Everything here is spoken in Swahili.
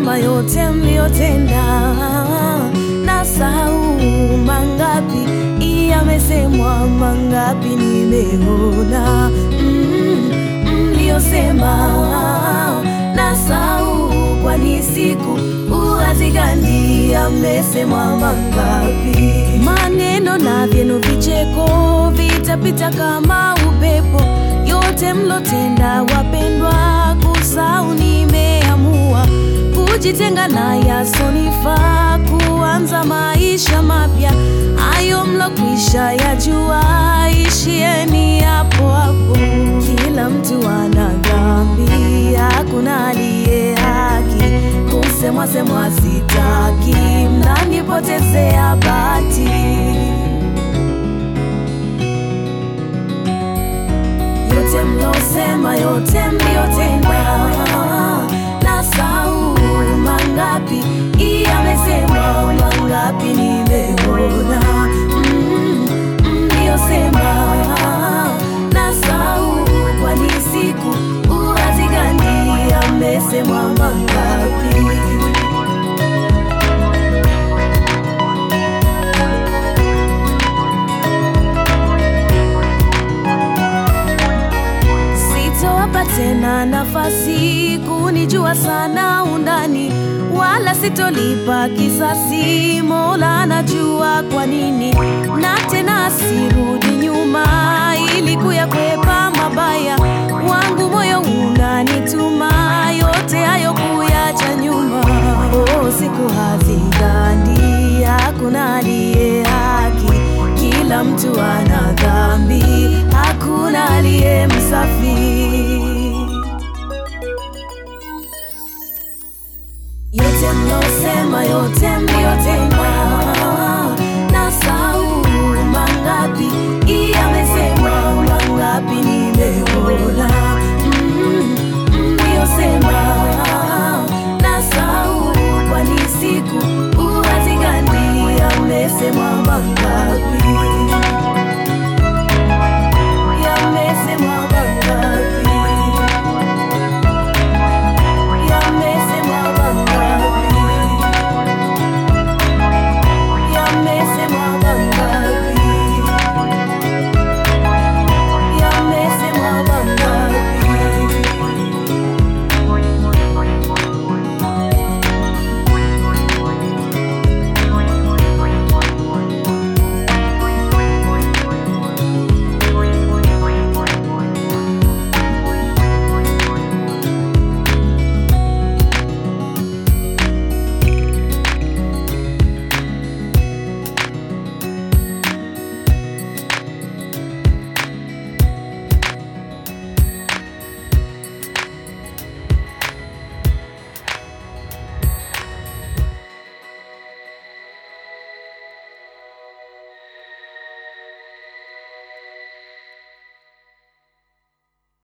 mlosema yote mliotenda, na sau mangapi yamesemwa, mangapi nimeona mm, mliosema na sau, kwani siku uwazigandi yamesemwa mangapi? Maneno na vyenu vicheko vitapita kama upepo, yote mlotenda wapendwa, kusau nimeamua kujitenga na yasonifaa, kuanza maisha mapya, hayo mlokwisha yajua, ishieni hapo hapo. Kila mtu ana dhambi, hakuna aliye haki, kusemwa semwa sitaki, mnanipotezea bahati. yote mlosema, yote mliotenda, na sau mangapi yamesemwa, mangapi nimeona mm, mliosema na sau, kwani siku uwazigani yamesemwa mangapi? Sitowapa tena nafasi kunijua sana undani, wala sitolipa kisasi. Mola anajua kwa nini, na tena sirudi nyuma ili kuyakwepa mabaya. Wangu moyo unanituma yote hayo kuyacha nyuma. Oh, siku hazigandi, hakuna aliye haki, kila mtu ana dhambi, hakuna aliye msafi. Yote mlosema, yote mliotenda,